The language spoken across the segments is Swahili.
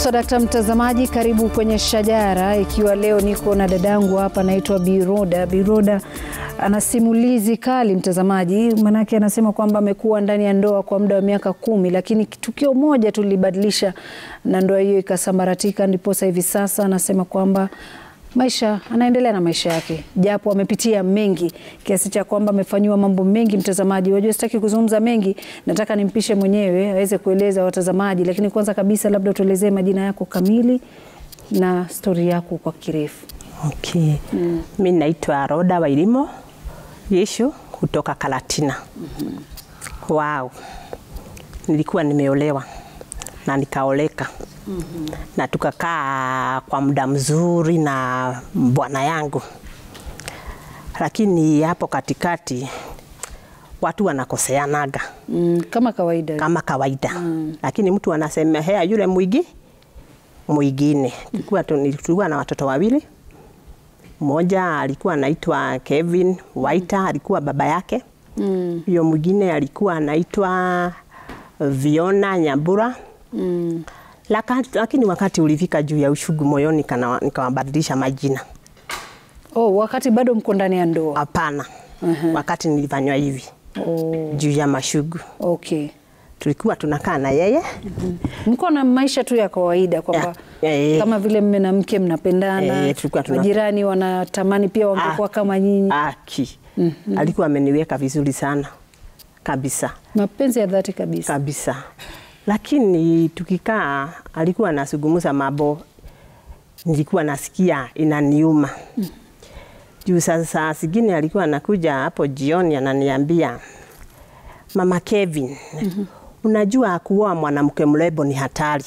Swadakta mtazamaji, karibu kwenye Shajara, ikiwa leo niko na dadangu hapa anaitwa Biroda. Biroda ana simulizi kali mtazamaji, manake anasema kwamba amekuwa ndani ya ndoa kwa muda wa miaka kumi, lakini tukio moja tu lilibadilisha na ndoa hiyo ikasambaratika, ndiposa hivi sasa anasema kwamba maisha anaendelea na maisha yake, japo amepitia mengi kiasi cha kwamba amefanyiwa mambo mengi. Mtazamaji, wajua sitaki kuzungumza mengi, nataka nimpishe mwenyewe aweze kueleza watazamaji, lakini kwanza kabisa, labda tuelezee majina yako kamili na stori yako kwa kirefu. Okay. Mm. Mi naitwa Roda Wairimo Yeshu kutoka Kalatina. mm -hmm. Wow. Nilikuwa nimeolewa na nikaoleka. mm -hmm. na tukakaa kwa muda mzuri na bwana yangu, lakini hapo katikati watu wanakoseanaga Mm, kama kawaida. kama kawaida mm. lakini mtu anasemehea yule mwigi mwingine. Tulikuwa tu- tulikuwa na watoto wawili, mmoja alikuwa anaitwa Kevin Waita, alikuwa baba yake mm, huyo mwingine alikuwa anaitwa Viona Nyambura mm. Laka, lakini wakati ulifika juu ya ushugu moyoni kana- nikawabadilisha majina. Oh, wakati bado mko ndani ya ndoa. Hapana, wakati nilifanywa hivi Oh, juu ya mashugu, okay. tulikuwa tunakaa na yeye Mko na maisha tu ya kawaida kwamba Ya, eh. kama vile mme na mke mnapendana, Eh, tulikuwa tuna- majirani wanatamani pia wangekuwa Ah. kama nyinyi. aki alikuwa ameniweka vizuri sana kabisa Mapenzi ya dhati kabisa. kabisa, lakini tukikaa alikuwa anazungumza mambo nilikuwa nasikia inaniuma juu sasa saa zingine alikuwa anakuja hapo jioni ananiambia mama Kevin, unajua kuoa mwanamke mrembo ni hatari.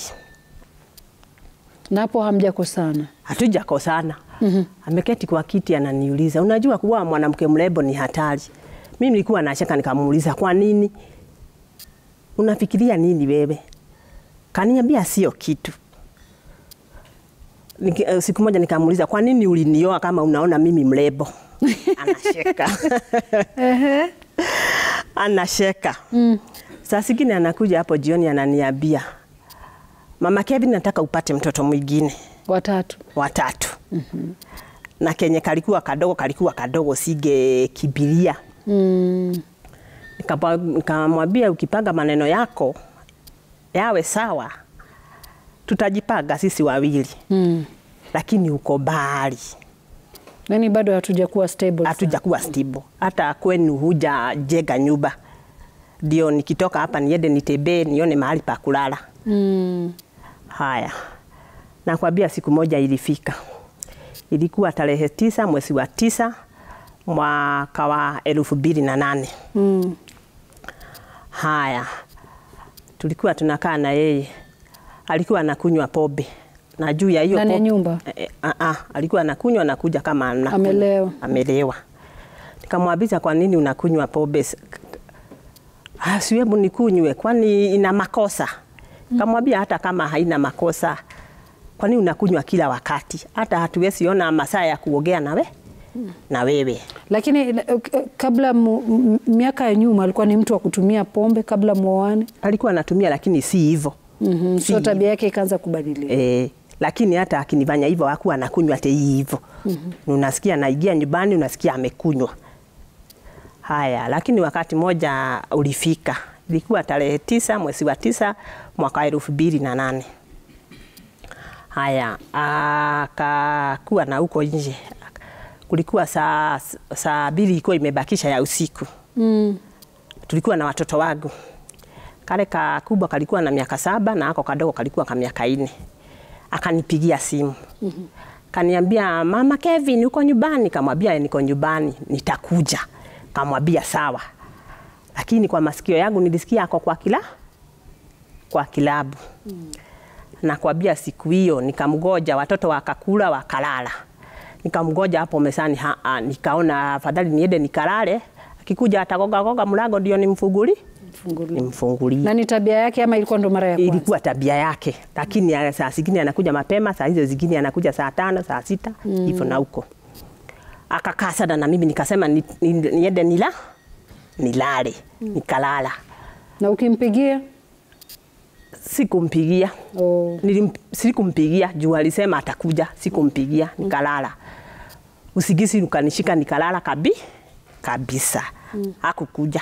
Na hapo hamjakosana. Hatujakosana. Ameketi kwa kiti ananiuliza, unajua kuwa mwanamke mrembo ni hatari. Mimi nilikuwa nacheka nikamuuliza, kwa nini? Unafikiria nini wewe? Kaniambia sio kitu. Niki, eh, siku moja nikamuuliza, kwa nini ulinioa kama unaona mimi mrembo? Anacheka. Anacheka. Saa zingine anakuja hapo jioni ananiambia, Mama Kevin, nataka upate mtoto mwingine Watatu. watatu na kenye kalikuwa kadogo kalikuwa kadogo sigekibiria. Mm. Nikapa- Nikamwambia ukipanga maneno yako yawe sawa, tutajipanga sisi wawili, Mm. lakini uko mbali, Yaani bado hatujakuwa stable. sana. hatujakuwa stable, hata kwenu hujajenga nyumba. Ndio nikitoka hapa niende nitembee nione mahali pa kulala. Mm. Haya, nakwambia siku moja ilifika, ilikuwa tarehe tisa mwezi wa tisa mwaka wa elfu mbili na nane. Mm. Haya, tulikuwa tunakaa na yeye, alikuwa anakunywa pombe na juu ya hiyo Ndani ya pombe- nyumba? Eh, ah, ah, alikuwa anakunywa anakuja kama anakunywa. Amelewa. Amelewa. Nikamwambia kwa nini unakunywa pombe? Ah, siwebu nikunywe, kwani ina makosa? Kamwambia hata kama haina makosa, kwani unakunywa kila wakati? Hata hatuwezi ona masaa ya kuogea nawe na wewe. Lakini eh, eh, kabla mu, m- miaka ya nyuma alikuwa ni mtu wa kutumia pombe kabla muoane. Alikuwa anatumia lakini si hivyo. Mhm. Si So tabia yake ikaanza kubadilika. Eh, lakini hata akinifanya hivyo hakuwa anakunywa ate hivyo. Unasikia anaingia nyumbani unasikia amekunywa. Haya, lakini wakati moja ulifika, ilikuwa tarehe tisa mwezi wa tisa mwaka wa elfu mbili na nane. Haya, akakuwa na huko nje, kulikuwa saa saa mbili ilikuwa imebakisha ya usiku Mm. tulikuwa na watoto wangu. Kale kakubwa kalikuwa na miaka saba na ako kadogo kalikuwa ka miaka nne. Akanipigia simu kaniambia, mama Kevin, uko nyumbani? Kamwambia niko nyumbani, nitakuja. Kamwambia sawa, lakini kwa masikio yangu nilisikia ako kwa kila kwa kilabu nakwambia siku hiyo nikamgoja, watoto wakakula wakalala, nikamgoja hapo mesani ha, ha, nikaona afadhali niende nikalale, akikuja atagoga goga mlango ndio nimfunguli Fungulia. nimfungulie. Na ni tabia yake ama ilikuwa ndo mara ya kwanza? Ilikuwa tabia yake, lakini ya- saa zingine anakuja mapema, saa hizo zingine anakuja saa tano, saa sita hivyo na huko. Akakaa sana na mimi, nikasema ni- ni- niende nila nilale, nikalala. Na ukimpigia Sikumpigia. Oh. Nilim, sikumpigia juu alisema atakuja, sikumpigia, nikalala. Usigisi ukanishika nikalala kabi kabisa. Hakukuja.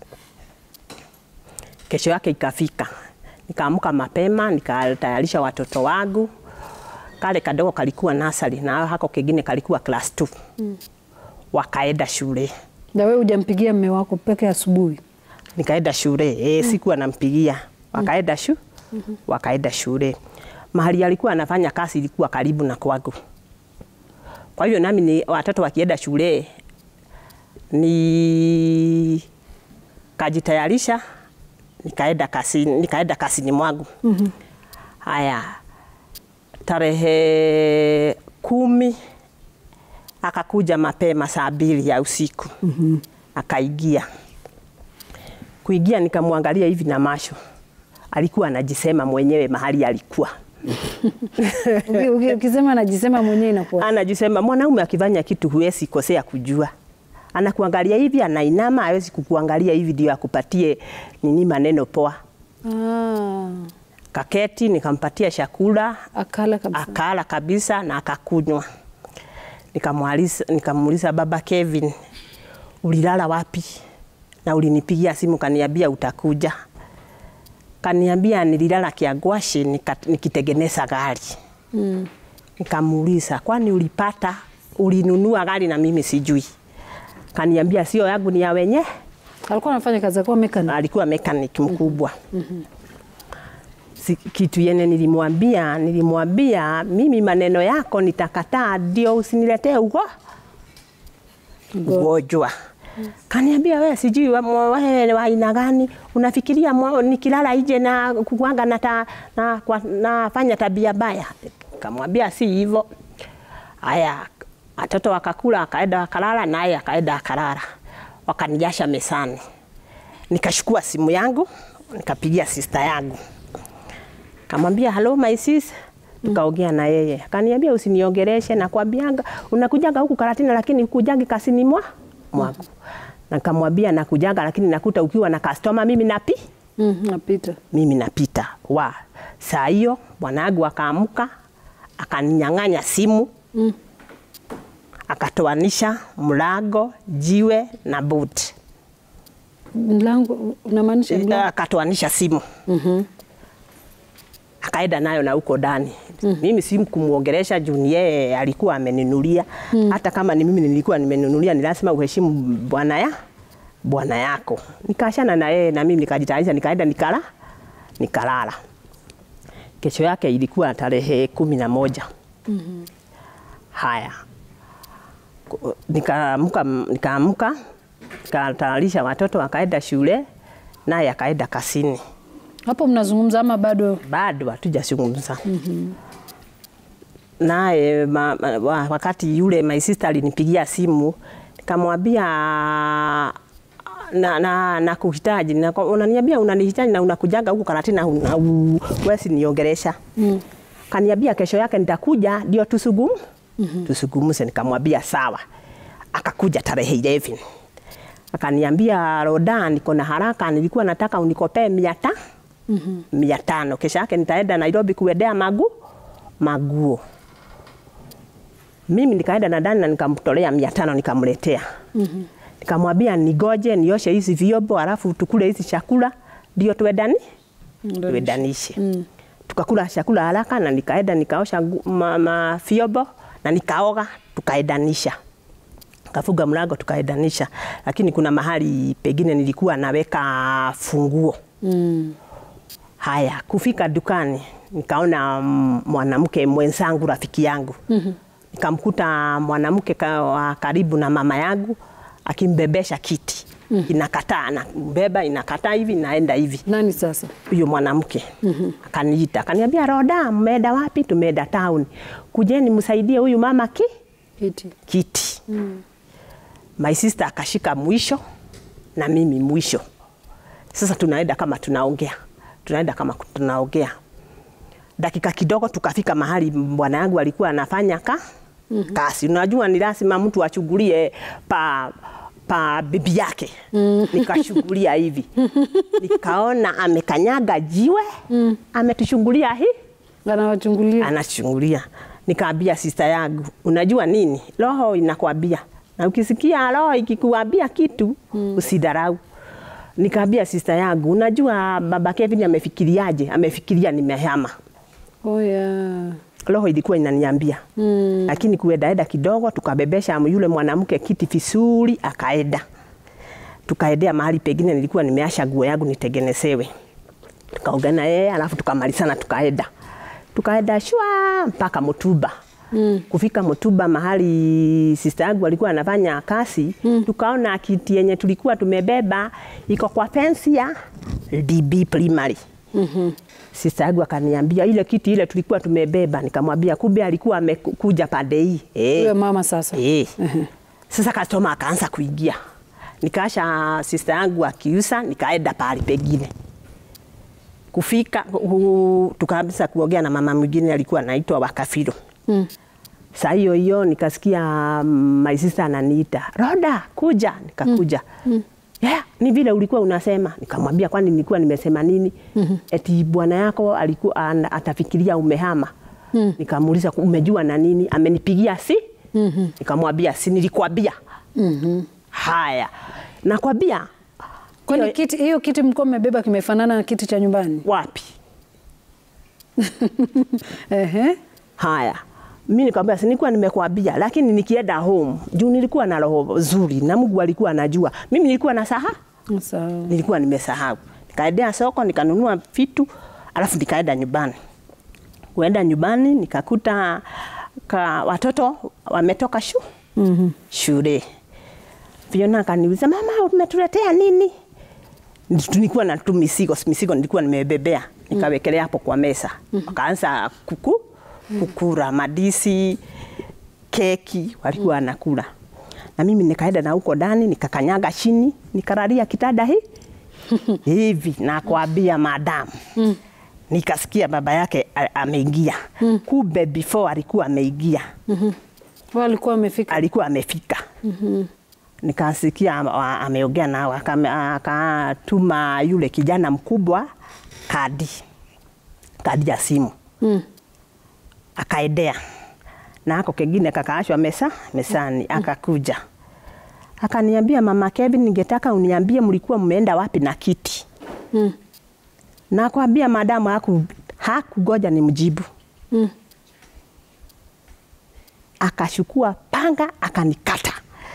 Kesho yake ikafika, nikaamka mapema, nikatayarisha watoto wangu. Kale kadogo kalikuwa nasari na hako kengine kalikuwa class 2 wakaenda shule Na wewe hujampigia mme wako peke asubuhi? nikaenda shule e, sikuwa nampigia wakaenda shu wakaenda shule mahali alikuwa anafanya kazi ilikuwa karibu na kwangu kwa hiyo nami ni watoto wakienda shule ni kajitayarisha nikaenda kasini, nikaenda kasini mwangu haya tarehe kumi akakuja mapema saa mbili ya usiku akaingia kuingia nikamwangalia hivi na macho, alikuwa anajisema mwenyewe mahali alikuwa Uki- uki- Ukisema anajisema mwenyewe inakuwa anajisema. Mwanaume akifanya kitu huwezi kosea kujua, anakuangalia hivi, anainama, hawezi kukuangalia hivi ndio akupatie nini maneno poa. ah, Kaketi nikampatia chakula akala kabisa. akala kabisa na akakunywa. Nikamuuliza nikamuuliza baba Kevin, ulilala wapi? Na ulinipigia simu kaniambia utakuja. Kaniambia nililala Kiagwashi nika, nikitengeneza gari. Mm. Nikamuuliza, kwani ulipata ulinunua gari na mimi sijui? Kaniambia sio yangu, ni ya wenye. Alikuwa anafanya kazi akuwa mechanic. Alikuwa mechanic mkubwa. Si, kitu yenye nilimwambia nilimwambia mimi maneno yako nitakataa, ndio usiniletee ugo ugonjwa. Kaniambia wewe sijui wa- mwa- wewe wa aina gani unafikiria mwa- nikilala nje na kukwanga na, ta, na, kwa, nafanya tabia baya. Kamwambia si hivyo. Haya, watoto wakakula, akaenda wakalala, naye akaenda akalala, wakanijasha mesani. Nikashukua simu yangu nikapigia sista yangu, kamwambia hello my sis, tukaongea na yeye, akaniambia usiniongeleshe, nakwambianga unakujaga huku Karatina, lakini ukujagi kasini mwa mwangu. Nakamwambia nakujaga, lakini nakuta ukiwa na customer, mimi napi Mm, napita. mimi napita wa saa hiyo bwanangu akaamka akaninyang'anya simu Mm. akatoanisha mlango, jiwe na buti, Mlango unamaanisha mlango? akatoanisha simu Mhm. akaenda nayo na huko ndani. Mimi si kumwongelesha juu ni yeye alikuwa ameninulia. Hata kama ni mimi nilikuwa nimenunulia, ni lazima uheshimu bwana ya bwana yako. Nikaachana na yeye na mimi nikajitayarisha, nikaenda nikala nikalala. Kesho yake ilikuwa tarehe kumi na moja. Haya, Ku- nikaamka nikaamka nikatayarisha watoto wakaenda shule, naye akaenda kasini Hapo mnazungumza ama bado? bado hatujazungumza. Naye ma, ma, wa- wakati yule my sister alinipigia simu nikamwambia na, na, na kuhitaji na, unaniambia unanihitaji na unakujaga huku Karatina una- u- wewe si niongelesha. Mm. Kaniambia kesho yake nitakuja ndio tusugum tusugumuse. Nikamwambia sawa. Akakuja tarehe 11 akaniambia Roda, niko na haraka, nilikuwa nataka unikopee mia ta mia tano. Kesho yake nitaenda Nairobi kuendea magu maguo. Mimi nikaenda na ndani na nikamtolea mia tano nikamletea. Nikamwambia nigoje nioshe hizi vyombo alafu tukule hizi chakula ndio tuendani tuendanishe. Tukakula chakula haraka na nikaenda nikaosha ngu- ma, ma vyombo na nikaoga tukaendanisha kafuga mlango tukaendanisha, lakini kuna mahali pengine nilikuwa naweka funguo. Mm. Haya, kufika dukani nikaona mm, mwanamke mwenzangu, rafiki yangu nikamkuta mwanamke ka- wa karibu na mama yangu akimbebesha kiti inakataa, anambeba inakataa hivi, naenda hivi Nani sasa? huyo mwanamke akaniita akaniambia, Roda, mmeenda wapi? Tumeenda town, kujeni msaidie huyu mama ki Kiti. kiti. My sister akashika mwisho na mimi mwisho. Sasa tunaenda kama tunaongea, tunaenda kama tunaongea. Dakika kidogo tukafika mahali bwana yangu alikuwa anafanya ka kasi. Unajua ni lazima mtu achungulie pa pa bibi yake nikashungulia hivi nikaona amekanyaga jiwe ametushungulia hii Anawachungulia. anachungulia. Nikaambia sista yangu, unajua nini, roho inakwambia, na ukisikia roho ikikuambia kitu mm. usidharau. Nikaambia sista yangu, unajua baba Kevin amefikiriaje? Amefikiria nimehama. Oh, yeah. Roho ilikuwa inaniambia mm. lakini kuendaenda kidogo, tukabebesha yule mwanamke kiti vizuri, akaenda tukaendea mahali pengine nilikuwa nimeasha nguo yangu nitengenezewe, tukaongea na yeye alafu tukamalizana, tukaenda tukaenda shwa mpaka Mutuba. Mm. Kufika Mutuba mahali sister yangu alikuwa anafanya kazi mm. tukaona kiti yenye tulikuwa tumebeba iko kwa fence ya DB Primary. Mm-hmm. Sister yangu akaniambia ile kiti ile tulikuwa tumebeba, nikamwambia kumbe alikuwa amekuja pande hii. Eh. Huyo mama sasa. Eh. Sasa customer akaanza kuingia. Nikaasha sister yangu akiusa, nikaenda pahali pengine. Kufika hu- tukaanza kuongea na mama mwingine alikuwa anaitwa Wakafiro. Mm. Saa hiyo hiyo nikasikia mm, my sister ananiita, Roda, kuja. Nikakuja. Mm. Yeah, ni vile ulikuwa unasema. Nikamwambia kwani nilikuwa nimesema nini? Mm-hmm. Eti bwana yako alikuwa ana- atafikiria umehama. Mm. Nikamuuliza umejua na nini? Amenipigia si? Mm-hmm. Nikamwambia si nilikwambia. Mm-hmm. Haya. Nakwambia Kwani hiyo- kiti hiyo kiti mlikuwa mmebeba kimefanana na kiti cha nyumbani? wapi? Ehe. Haya, mi nikamwambia si nilikuwa nimekwambia, lakini nikienda home juu nilikuwa na roho nzuri na Mungu alikuwa anajua. Mimi nilikuwa na saha, Sawa. nilikuwa nimesahau. Nikaendea soko nikanunua vitu, alafu nikaenda nyumbani. Kuenda nyumbani nikakuta ka watoto wametoka shu mm-hmm. shule. Fiona akaniuliza mama, umetuletea nini? Nilikuwa na tu misigo, misigo nilikuwa nimebebea nikawekelea hapo kwa meza. Wakaanza kuku kukura madisi, keki walikuwa wanakula. Na mimi nikaenda na huko ndani nikakanyaga chini, nikalalia kitanda hii hivi na kuambia madamu nikasikia baba yake a- ameingia. Kumbe before alikuwa ameingia, Wao alikuwa amefika. alikuwa amefika. Nikasikia ama- wa- ameongea nao, akame- akatuma yule kijana mkubwa kadi kadi ya simu Mm. akaendea na ako kengine kakaashwa mesa mesani, akakuja akaniambia, mama Kevin, ningetaka uniambie mlikuwa mmeenda wapi na kiti. Mm. Na kwambia madamu haku hakugoja ni mjibu. Mm. Akachukua panga akanikata.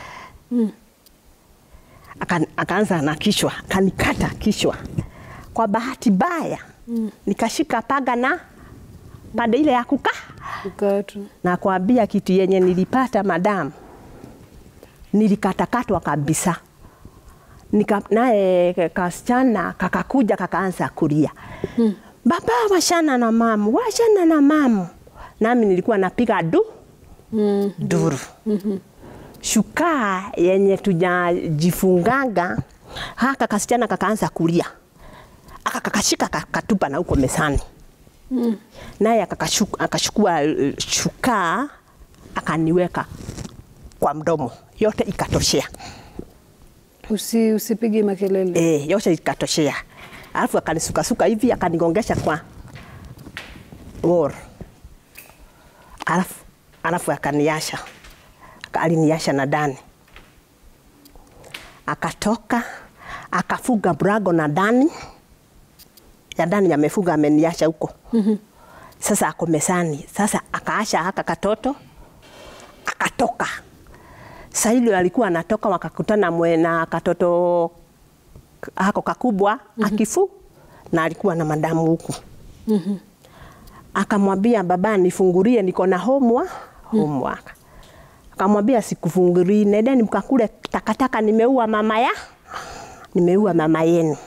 Aka, akaanza na kichwa akanikata kichwa. Kwa bahati mbaya nikashika panga na pande ile ya kukaa Ukatu. na kuambia kitu yenye nilipata madamu, nilikatakatwa kabisa. Nika, naye kasichana kakakuja kakaanza kulia hmm. Baba, washana na mamu, washana na mamu. Nami nilikuwa napiga du Mm. duru shukaa yenye tujajifunganga haka kasichana kakaanza kulia aka kakashika kakatupa na huko mesani mm. naye akakashu- akachukua eh, shukaa akaniweka kwa mdomo yote ikatoshea Usi, usipige makelele. e, yote ikatoshea alafu akanisukasuka hivi akanigongesha kwa wall alafu, alafu akaniasha aliniasha na ndani akatoka akafuga brago na ndani ya ndani yamefuga ameniasha huko sasa ako mesani sasa akaasha haka katoto akatoka saa hilo alikuwa anatoka wakakutana mwe na katoto hako kakubwa akifu na alikuwa na madamu huku akamwambia baba nifungulie niko na homework homework akamwambia sikufungurii nendeni mkakule takataka nimeua mama ya nimeua mama yenu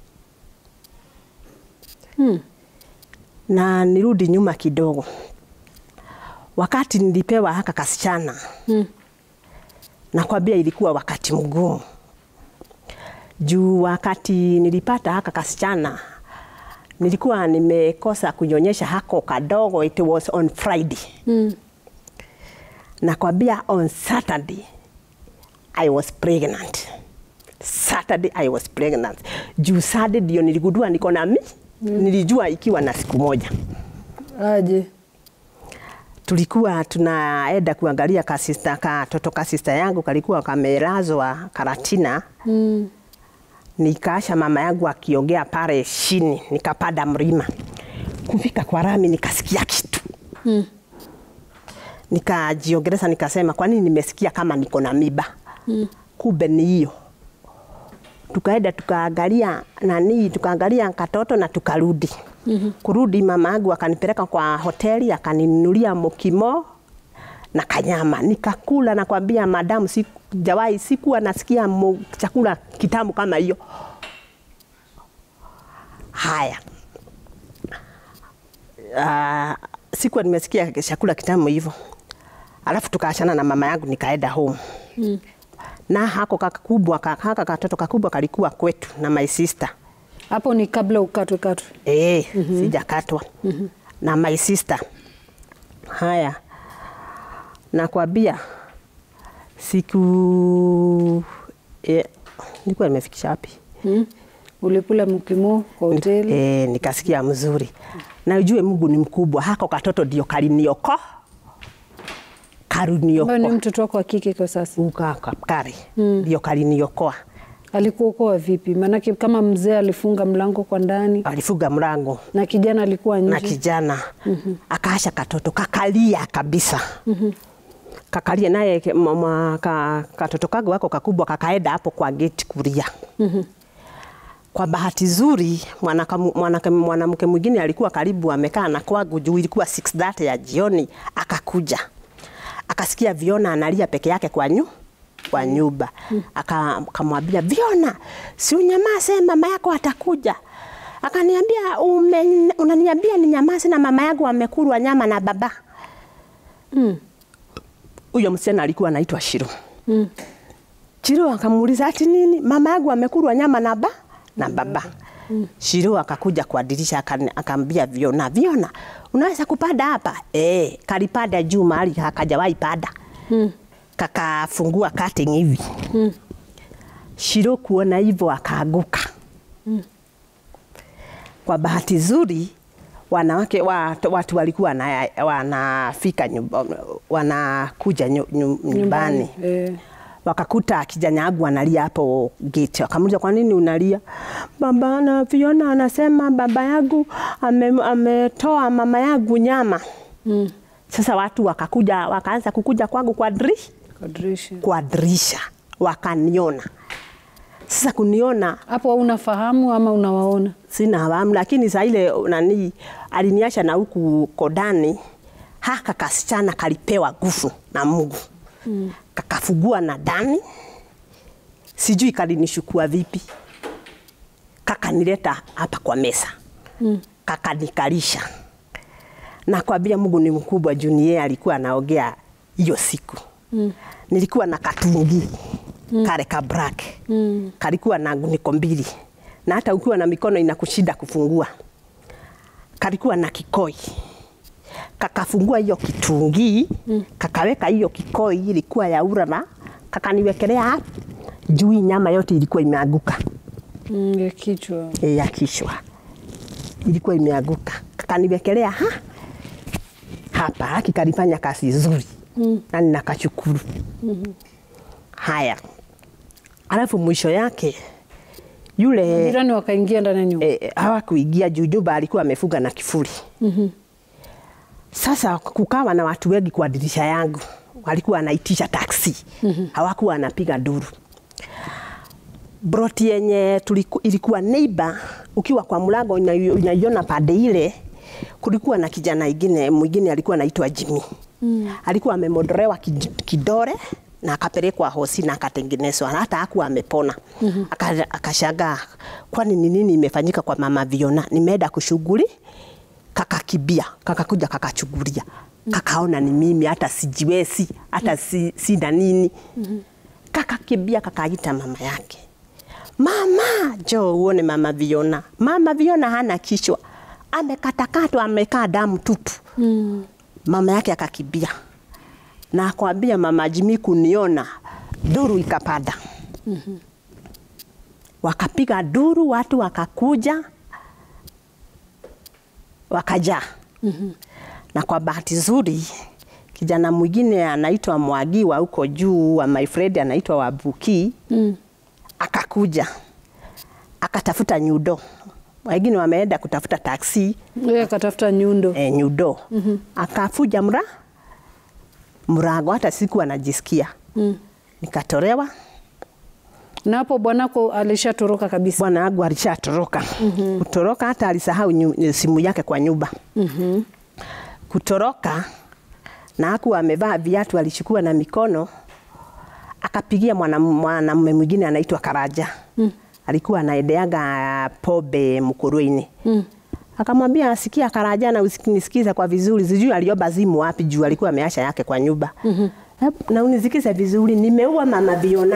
na nirudi nyuma kidogo wakati nilipewa haka kasichana Mm. nakwambia ilikuwa wakati mgumu juu wakati nilipata haka kasichana nilikuwa nimekosa kunyonyesha hako kadogo it was on friday Mm. nakwambia on saturday I was pregnant. Saturday I was pregnant. Juu Saturday ndio niligundua niko na mi. Nilijua ikiwa na siku moja. Aje. Tulikuwa tunaenda kuangalia kasista katoto kasista yangu kalikuwa kamelazwa Karatina. Mm. Nikaasha mama yangu akiongea pale chini, nikapanda mlima. Kufika kwa rami nikasikia kitu. Mm. Nikajiongeleza nikasema kwa nini nimesikia kama niko na miba? Mm. Kumbe ni hiyo. Tukaenda tukaangalia nani, tukaangalia katoto na tukarudi. Mm-hmm. Kurudi mama yangu akanipeleka kwa hoteli akaninunulia mokimo na kanyama nikakula, nakwambia madamu, sijawahi sikuwa nasikia mo, chakula kitamu kama hiyo. Haya, uh, sikuwa nimesikia chakula kitamu hivyo. Alafu tukaachana na mama yangu nikaenda home mm. na hako kakubwa haka katoto kakubwa kalikuwa kwetu na my sister Hapo ni kabla ukatwe katwe. Eh, mm-hmm. sijakatwa mm-hmm. na my sister. Haya, nakwambia siku eh, nilikuwa nimefikisha wapi? Mm. Ulikula mkimo kwa hoteli. Eh, nikasikia mzuri na ujue Mungu ni mkubwa. Hako katoto ndio kalinioko Ambayo ni karunioko mtoto wako wa kike kwa sasa. ukakari ndio kaliniokoa. Alikuokoa vipi? Maanake kama mzee alifunga mlango kwa ndani Alifuga mlango na kijana alikuwa na nje. kijana mm-hmm. akaasha katoto kakalia kabisa mm-hmm. kakalia naye ke- mama ka, katoto kago wako kakubwa kakaenda hapo kwa geti kulia mm-hmm. kwa bahati zuri mwanamke mwana, mwana mwingine alikuwa karibu amekaa na kwangu juu ilikuwa 6:30 ya jioni akakuja akasikia Viona analia peke yake kwa nyu kwa nyumba Aka- akamwambia Viona, si unyamaze, mama yako atakuja. Akaniambia "Ume- unaniambia ni nyamaze na mama yangu amekulwa nyama na baba. Mm. Huyo msichana alikuwa anaitwa Shiro. Mm. Shiro akamuuliza ati nini? Mama yangu amekulwa nyama na ba na baba. Shiro akakuja kwa dirisha akani- akaambia Viona, Viona, unaweza kupanda hapa? Eh, kalipanda juu mahali hakajawahi pada. Mm. Kakafungua cutting hivi. Shiro kuona hivyo akaanguka. Kwa bahati nzuri wanawake watu, watu walikuwa wana- wanafika nyumba, wanakuja nyu- nyu- nyumbani Eh. wakakuta kijana yangu analia hapo gate. Wakamuuliza kwa nini unalia? Baba na Fiona anasema baba yangu ame- ametoa mama yangu nyama. Mm. Sasa watu wakakuja wakaanza kukuja kwangu kwa dirisha Kwa dirisha. kwa dirisha wakaniona. Sasa kuniona Hapo unafahamu ama unawaona? sina hawamu, lakini saa ile nani aliniacha na huku kodani, haka kasichana kalipewa nguvu na Mungu mm. kakafugua na ndani, sijui kalinishukua vipi, kakanileta hapa kwa mesa mm. kakanikalisha na kwambia Mungu ni mkubwa juu ni yeye alikuwa anaongea hiyo siku mm. nilikuwa na katungi mm. kale ka black mm. kalikuwa na nguniko mbili na hata ukiwa na mikono inakushinda kufungua. Kalikuwa na kikoi kakafungua hiyo kitungi mm. kakaweka hiyo kikoi ilikuwa ya ura na kakaniwekelea hapa juu, hii nyama yote ilikuwa imeanguka Mm, ya kichwa. e, ya kichwa ilikuwa imeanguka, kakaniwekelea ha hapa, haki kalifanya kazi nzuri mm. na ninakashukuru mm-hmm. Haya, alafu mwisho yake yule Jirani wakaingia ndani ya nyumba. e, hawakuingia juu nyumba alikuwa amefunga na kifuli. mm-hmm. Sasa kukawa na watu wengi kwa dirisha yangu, walikuwa wanaitisha taksi. mm-hmm. hawakuwa wanapiga duru. Broti yenye tuliku, ilikuwa neighbor, ukiwa kwa mlango unaio- unaiona pande ile, kulikuwa na kijana ingine mwingine alikuwa anaitwa Jimmy. mm. alikuwa amemodorewa kid- kidore na akapelekwa hosi na akatengenezwa, na hata hakuwa amepona. mm-hmm. Akashangaa, kwani ni nini imefanyika kwa mama Viona? Nimeenda kushughuli kakakibia kakakuja kakachugulia kakaona ni mimi hata sijiwezi hata si, sina nini kakakibia kakaita mama yake mama jo uone mama Viona mama Viona hana kichwa amekatakatwa amekaa damu tupu mama yake akakibia na akwambia mama Jimmy kuniona duru ikapanda. Wakapiga duru, watu wakakuja, wakajaa. Na kwa bahati nzuri kijana mwingine anaitwa Mwagi wa huko juu wa my friend anaitwa Wabuki Mm. akakuja akatafuta nyundo, wengine wameenda kutafuta taksi Yeye akatafuta nyundo. e, nyundo akafuja mra mrago, hata siku anajisikia Mm. nikatolewa. Na hapo bwanako alishatoroka kabisa. Bwana wangu alishatoroka kutoroka, hata alisahau nyu- simu yake kwa nyumba kutoroka, na hakuwa amevaa viatu, alichukua na mikono akapigia mwana- mwanamume mwingine anaitwa Karaja alikuwa anaedeaga pobe Mkuruini akamwambia asikia Karaja na usinisikize kwa vizuri, sijui aliomba zimu wapi juu alikuwa ameacha yake kwa nyumba Hebu na unisikize vizuri, nimeua mama Biona.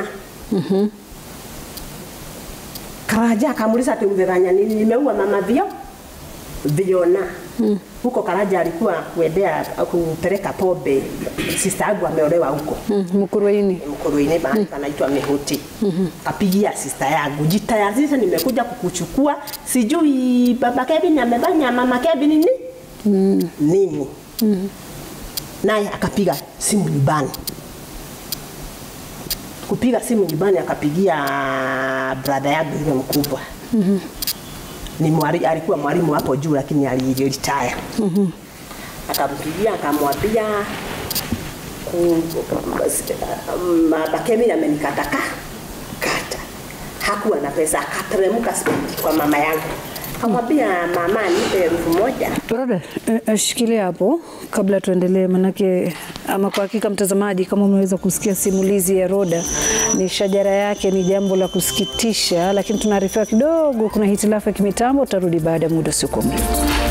Karaja akamuuliza ati umefanya nini? Nimeua mama Vio Viona. Huko Karaja alikuwa kuendea kupeleka pombe, sister yangu ameolewa huko Mm. Mkuruini. Mkuruini mahali panaitwa Mihuti. Kapigia sister yangu, jitayarisha, nimekuja kukuchukua. Sijui baba Kevin amefanya mama Kevin nini nini. Naye akapiga simu nyumbani, kupiga simu nyumbani, akapigia brother yangu yule mkubwa ni mwari, alikuwa mwalimu hapo juu lakini aliretire. Akampigia akamwambia ku- Baba Kevin amenikataka kata, hakuwa na pesa, akateremka kwa mama yangu akamwambia mama, nipe elfu moja Brother, eh, eh, shikilia hapo kabla tuendelee, manake ama kwa hakika mtazamaji, kama umeweza kusikia simulizi ya Roda, ni shajara yake ni jambo la kusikitisha, lakini tunaarifiwa kidogo kuna hitilafu ya kimitambo. Tutarudi baada ya muda usiokuwa mrefu.